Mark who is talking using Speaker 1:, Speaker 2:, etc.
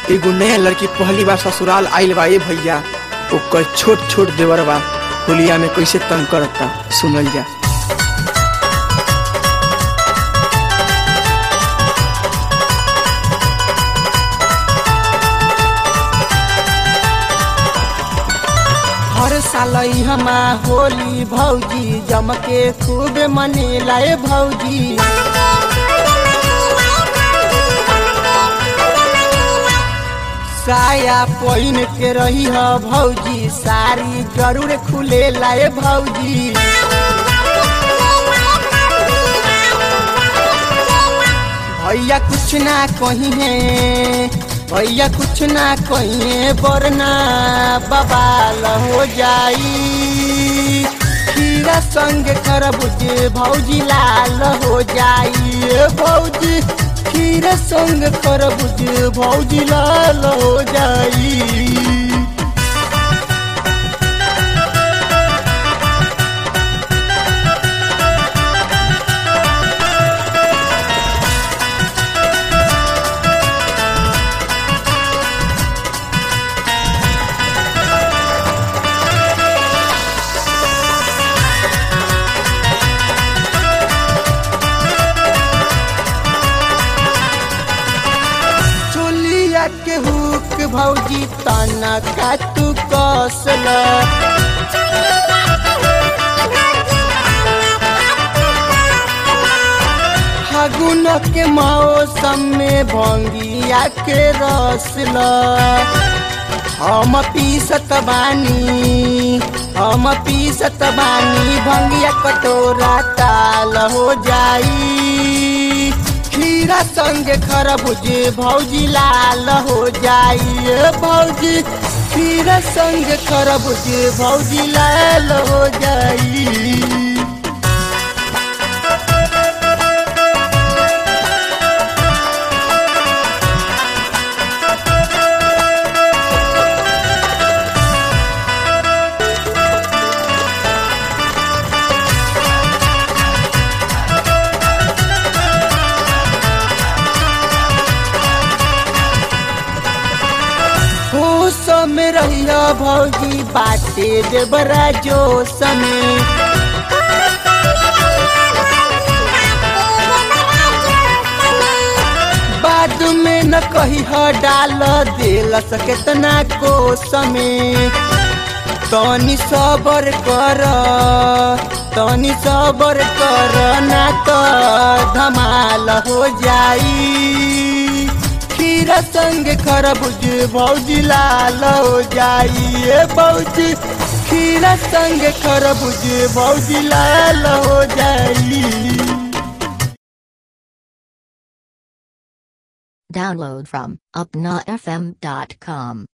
Speaker 1: एगो नया लड़की पहली बार ससुराल आइल बा ए भैया ओकर छोट छोट देवर बा होलिया में कैसे तंग करता सुनल जा हर साल हमा होली भौजी जम के खूब मनेला ए भौजी साया पहिन के रही ह भौजी साड़ी जरूर खुले लाए भौजी भैया कुछ ना कही है भैया कुछ ना कही है वरना बबाल हो जाई खीरा संग खरबूज भौजी लाल हो जाई ए भौजी खीरा संग खरबूज भौजी लाल हो जाई चोलिया के हुक भौजी तना का तू कसल फागुन के मौसम में भंगिया के रसल हम पीसत बानी हम पीसत बानी भंगिया कटोरा ताल हो जाई खीरा संग खरबूज भौजी लाल हो जाई ए भौजी खीरा संग खरबूज भौजी लाल हो जाई होश में रहिया भौजी बाटे देवरा जोश में बाद में न कही ह डाल दिल केतना कोस में तनी सबर कर तनी सबर कर ना तो धमाल हो जाई खीरा संग खरबूज भौजी लाल हो जाई ए भौजी खीरा संग खरबूज भौजी लाल हो जाई
Speaker 2: Download from upnafm.com.